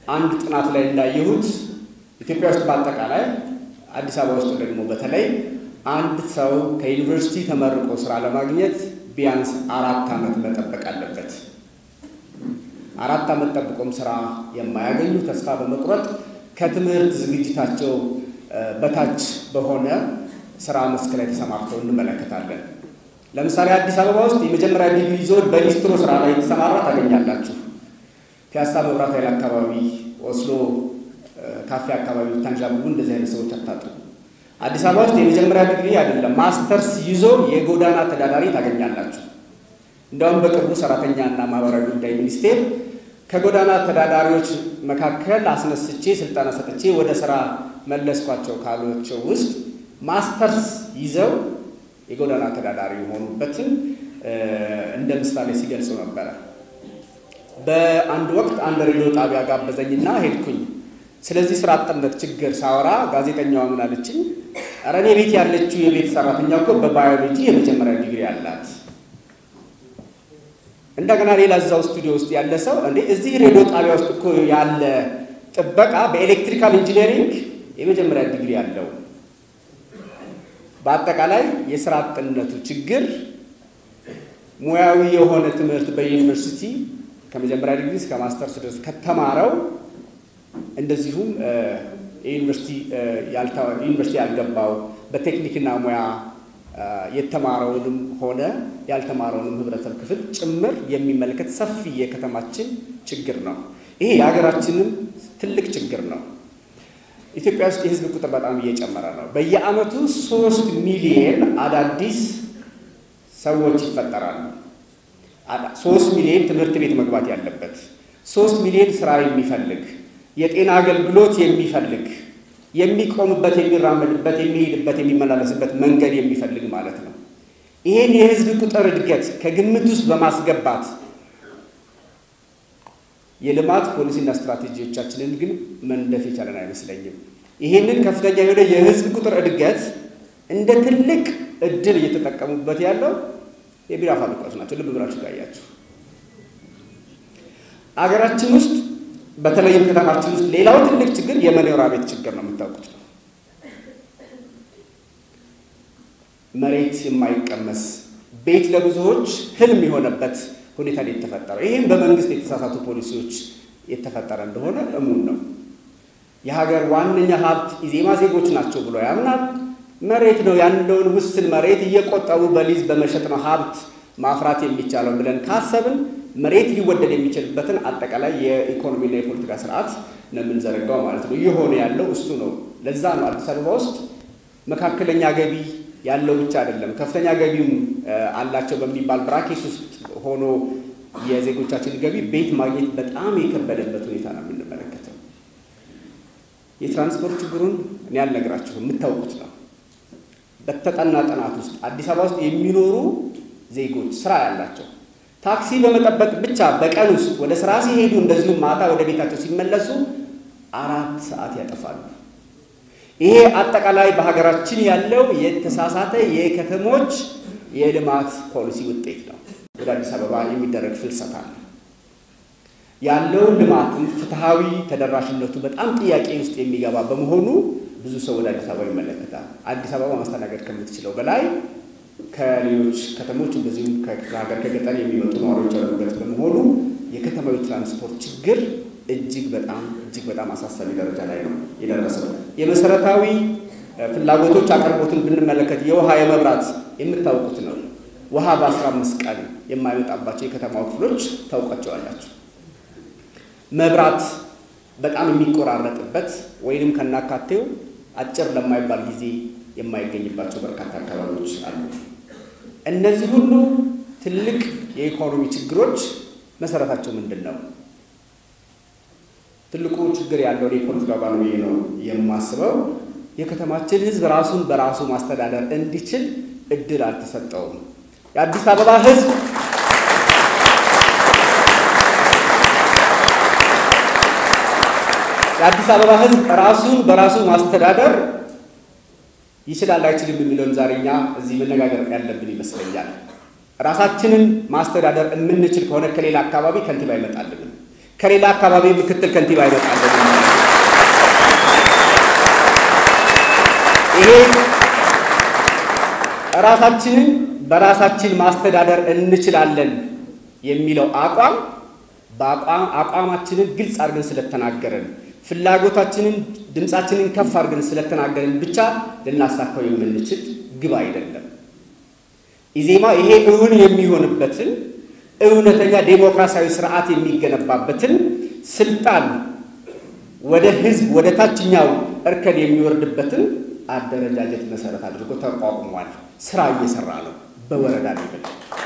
አንድ ጥናት ላይ እንዳየሁት ኢትዮጵያ ውስጥ በአጠቃላይ አዲስ አበባ ውስጥ ደግሞ በተለይ አንድ ሰው ከዩኒቨርሲቲ ተመርቆ ስራ ለማግኘት ቢያንስ አራት ዓመት መጠበቅ አለበት። አራት ዓመት ጠብቆም ስራ የማያገኙ ተስፋ በመቁረጥ ከትምህርት ዝግጅታቸው በታች በሆነ ስራ መስክ ላይ ተሰማርተው እንመለከታለን። ለምሳሌ አዲስ አበባ ውስጥ የመጀመሪያ ዲግሪ ይዞ በሊስትሮ ስራ ላይ የተሰማራ ታገኛላችሁ። ፒያሳ መብራት ኃይል አካባቢ፣ ኦስሎ ካፌ አካባቢ ታንዣብቡ እንደዚህ አይነት ሰዎች አታጡ። አዲስ አበባ ውስጥ የመጀመሪያ ዲግሪ አይደለም ማስተርስ ይዞ የጎዳና ተዳዳሪ ታገኛላችሁ። እንዲያውም በቅርቡ ሰራተኛና ማህበራዊ ጉዳይ ሚኒስቴር ከጎዳና ተዳዳሪዎች መካከል አስነስቼ ስልጠና ሰጥቼ ወደ ስራ መለስኳቸው ካሏቸው ውስጥ ማስተርስ ይዘው የጎዳና ተዳዳሪ የሆኑበትን እንደ ምሳሌ ሲገልጹ ነበረ። በአንድ ወቅት አንድ ሬዲዮ ጣቢያ ጋበዘኝና ሄድኩኝ። ስለዚህ ስራ አጥነት ችግር ሳወራ ጋዜጠኛዋ ምን አለችኝ? ኧረ እኔ ቤት ያለችው የቤት ሰራተኛ እኮ በባዮሎጂ የመጀመሪያ ዲግሪ አላት። እንደገና ሌላ እዛው ስቱዲዮ ውስጥ ያለ ሰው እንዴ እዚህ ሬዲዮ ጣቢያ ውስጥ እኮ ያለ ጥበቃ በኤሌክትሪካል ኢንጂነሪንግ የመጀመሪያ ዲግሪ አለው። በአጠቃላይ የስራ አጥነቱ ችግር ሙያዊ የሆነ ትምህርት በዩኒቨርሲቲ ከመጀመሪያ ዲግሪ እስከ ማስተርስ ድረስ ከተማረው እንደዚሁም ዩኒቨርሲቲ ያልገባው በቴክኒክና ሙያ የተማረውንም ሆነ ያልተማረውንም ህብረተሰብ ክፍል ጭምር የሚመለከት ሰፊ የከተማችን ችግር ነው። ይሄ የሀገራችንም ትልቅ ችግር ነው። ኢትዮጵያ ውስጥ የህዝብ ቁጥር በጣም እየጨመረ ነው። በየዓመቱ ሶስት ሚሊየን አዳዲስ ሰዎች ይፈጠራሉ። ሶስት ሚሊዮን ትምህርት ቤት መግባት ያለበት፣ ሶስት ሚሊዮን ስራ የሚፈልግ የጤና አገልግሎት የሚፈልግ የሚቆምበት፣ የሚራመድበት፣ የሚሄድበት፣ የሚመላለስበት መንገድ የሚፈልግ ማለት ነው። ይህን የህዝብ ቁጥር እድገት ከግምት ውስጥ በማስገባት የልማት ፖሊሲና ስትራቴጂዎቻችንን ግን መንደፍ የቻለን አይመስለኝም። ይህንን ከፍተኛ የሆነ የህዝብ ቁጥር እድገት እንደ ትልቅ እድል እየተጠቀሙበት ያለው የቢራ ፋብሪካዎች ናቸው። ልብ ብላችሁ ካያችሁ አገራችን ውስጥ በተለይም ከተማችን ውስጥ ሌላው ትልቅ ችግር የመኖሪያ ቤት ችግር ነው። የምታውቁት ነው። መሬት የማይቀመስ ቤት ለብዙዎች ህልም የሆነበት ሁኔታ ላይ የተፈጠረው ይህም በመንግስት የተሳሳቱ ፖሊሲዎች የተፈጠረ እንደሆነ እሙን ነው። የሀገር ዋነኛ ሀብት ኢዜማ ዜጎች ናቸው ብሎ ያምናል። መሬት ነው ያለውን ውስን መሬት እየቆጠቡ በሊዝ በመሸጥ ነው ሀብት ማፍራት የሚቻለው ብለን ካሰብን መሬት ሊወደድ የሚችልበትን አጠቃላይ የኢኮኖሚና የፖለቲካ ስርዓት ነው የምንዘረጋው ማለት ነው። እየሆነ ያለው እሱ ነው። ለዛ ነው አዲስ አበባ ውስጥ መካከለኛ ገቢ ያለው ብቻ አይደለም ከፍተኛ ገቢም አላቸው በሚባል ብራኬት ውስጥ ሆኖ የዜጎቻችን ገቢ ቤት ማግኘት በጣም የከበደበት ሁኔታ ነው የምንመለከተው። የትራንስፖርት ችግሩን እኔ አልነግራችሁም፣ የምታውቁት ነው። በተጠና ጥናት ውስጥ አዲስ አበባ ውስጥ የሚኖሩ ዜጎች ስራ ያላቸው ታክሲ በመጠበቅ ብቻ በቀን ውስጥ ወደ ስራ ሲሄዱ እንደዚሁም ማታ ወደ ቤታቸው ሲመለሱ አራት ሰዓት ያጠፋሉ። ይሄ አጠቃላይ በሀገራችን ያለው የተሳሳተ የከተሞች የልማት ፖሊሲ ውጤት ነው። ወደ አዲስ አበባ የሚደረግ ፍልሰታ ነው። ያለውን ልማትም ፍትሐዊ ተደራሽነቱ በጣም ጥያቄ ውስጥ የሚገባ በመሆኑ ብዙ ሰው ወደ አዲስ አበባ ይመለከታል። አዲስ አበባ ማስተናገድ ከምትችለው በላይ ከሌሎች ከተሞች እንደዚሁም ከክፍለ ሀገር ከገጠር የሚመጡ ነዋሪዎች ያሉበት በመሆኑ የከተማዊ ትራንስፖርት ችግር እጅግ በጣም እጅግ በጣም አሳሳቢ ደረጃ ላይ ነው የደረሰው። የመሰረታዊ ፍላጎቶች አቅርቦትን ብንመለከት የውሃ የመብራት የምታውቁት ነው። ውሃ በአስራ አምስት ቀን የማይመጣባቸው የከተማው ክፍሎች ታውቋቸዋላችሁ። መብራት በጣም የሚቆራረጥበት ወይንም ከናካቴው አጭር ለማይባል ጊዜ የማይገኝባቸው በርካታ አካባቢዎች አሉ። እነዚህ ሁሉ ትልቅ የኢኮኖሚ ችግሮች መሰረታቸው ምንድን ነው? ትልቁ ችግር ያለው የፖለቲካ ጋር ነው ነው የማስበው። የከተማችን ሕዝብ ራሱን በራሱ ማስተዳደር እንዲችል እድል አልተሰጠውም። የአዲስ አበባ ሕዝብ የአዲስ አበባ ሕዝብ ራሱን በራሱ ማስተዳደር ይችላል አይችልም የሚለውን ዛሬ እኛ እዚህ መነጋገር ያለብን ይመስለኛል። ራሳችንን ማስተዳደር የምንችል ከሆነ ከሌላ አካባቢ ከንቲባ አይመጣልንም። ከሌላ አካባቢ ምክትል ከንቲባ ይመጣለን። ይሄ ራሳችንን በራሳችን ማስተዳደር እንችላለን የሚለው አቋም በአቋም አቋማችንን ግልጽ አድርገን ስለተናገረን ፍላጎታችንን ድምፃችንን ከፍ አድርገን ስለተናገረን ብቻ ልናሳካው የምንችል ግብ አይደለም። ኢዜማ ይሄ እውን የሚሆንበትን እውነተኛ ዴሞክራሲያዊ ስርዓት የሚገነባበትን ስልጣን ወደ ህዝብ ወደ ታችኛው እርከን የሚወርድበትን አደረጃጀት መሰረት አድርጎ ተቋቁሟል። ስራ እየሰራ ነው። በወረዳ ሌቭል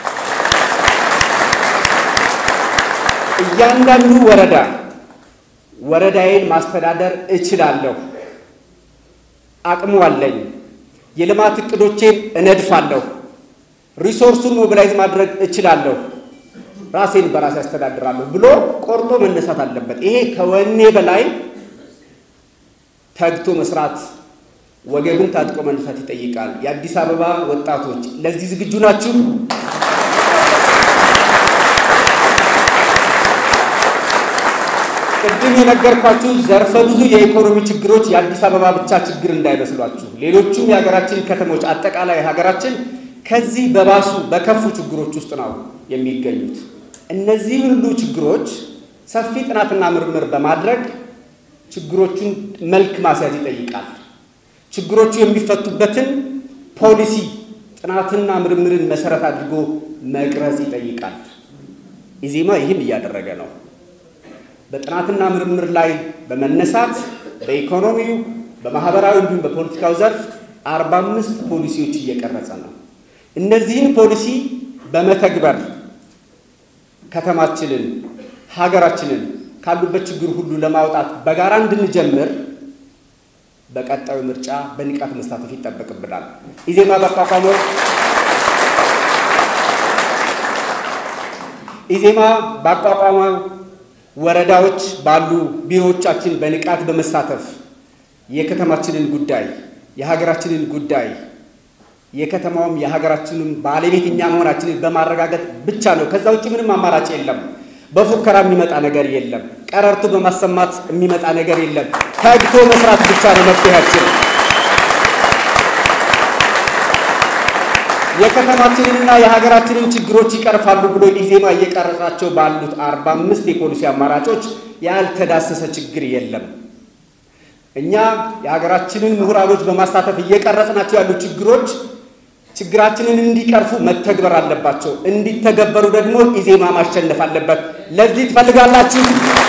እያንዳንዱ ወረዳ ወረዳዬን ማስተዳደር እችላለሁ፣ አቅሙ አለኝ፣ የልማት እቅዶቼን እነድፋለሁ፣ ሪሶርሱን ሞቢላይዝ ማድረግ እችላለሁ፣ ራሴን በራሴ ያስተዳድራለሁ ብሎ ቆርጦ መነሳት አለበት። ይሄ ከወኔ በላይ ተግቶ መስራት ወገብን ታጥቆ መነሳት ይጠይቃል። የአዲስ አበባ ወጣቶች ለዚህ ዝግጁ ናችሁ? ቅድም የነገርኳችሁ ዘርፈ ብዙ የኢኮኖሚ ችግሮች የአዲስ አበባ ብቻ ችግር እንዳይመስሏችሁ። ሌሎቹም የሀገራችን ከተሞች አጠቃላይ ሀገራችን ከዚህ በባሱ በከፉ ችግሮች ውስጥ ነው የሚገኙት። እነዚህ ሁሉ ችግሮች ሰፊ ጥናትና ምርምር በማድረግ ችግሮቹን መልክ ማስያዝ ይጠይቃል። ችግሮቹ የሚፈቱበትን ፖሊሲ ጥናትና ምርምርን መሰረት አድርጎ መቅረጽ ይጠይቃል። ኢዜማ ይህን እያደረገ ነው። በጥናትና ምርምር ላይ በመነሳት በኢኮኖሚው፣ በማህበራዊ እንዲሁም በፖለቲካው ዘርፍ አርባ አምስት ፖሊሲዎች እየቀረጸ ነው። እነዚህን ፖሊሲ በመተግበር ከተማችንን፣ ሀገራችንን ካሉበት ችግር ሁሉ ለማውጣት በጋራ እንድንጀምር በቀጣዩ ምርጫ በንቃት መሳተፍ ይጠበቅብናል። ኢዜማ ባቋቋመው ኢዜማ ባቋቋመው ወረዳዎች ባሉ ቢሮዎቻችን በንቃት በመሳተፍ የከተማችንን ጉዳይ የሀገራችንን ጉዳይ የከተማውም የሀገራችንን ባለቤት እኛ መሆናችንን በማረጋገጥ ብቻ ነው። ከዛ ውጭ ምንም አማራጭ የለም። በፉከራ የሚመጣ ነገር የለም። ቀረርቶ በማሰማት የሚመጣ ነገር የለም። ተግቶ መስራት ብቻ ነው መፍትሄያችን። የከተማችንንና የሀገራችንን ችግሮች ይቀርፋሉ ብሎ ኢዜማ እየቀረጻቸው ባሉት አርባ አምስት የፖሊሲ አማራጮች ያልተዳሰሰ ችግር የለም። እኛ የሀገራችንን ምሁራኖች በማሳተፍ እየቀረጽናቸው ያሉ ችግሮች ችግራችንን እንዲቀርፉ መተግበር አለባቸው። እንዲተገበሩ ደግሞ ኢዜማ ማሸነፍ አለበት። ለዚህ ትፈልጋላችሁ?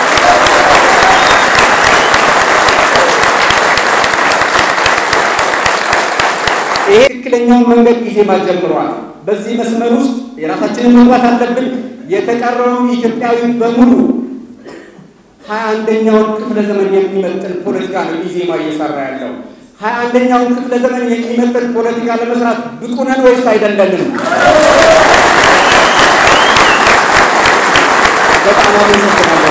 ይሄ ትክክለኛውን መንገድ ኢዜማ ጀምሯል። በዚህ መስመር ውስጥ የራሳችንን መግባት አለብን። የተቀረውን ኢትዮጵያዊ በሙሉ ሀያ አንደኛውን ክፍለ ዘመን የሚመጥን ፖለቲካ ነው ኢዜማ እየሰራ ያለው። ሀያ አንደኛውን ክፍለ ዘመን የሚመጥን ፖለቲካ ለመስራት ብቁ ነን ወይስ አይደለንም? በጣም አመሰግናለሁ።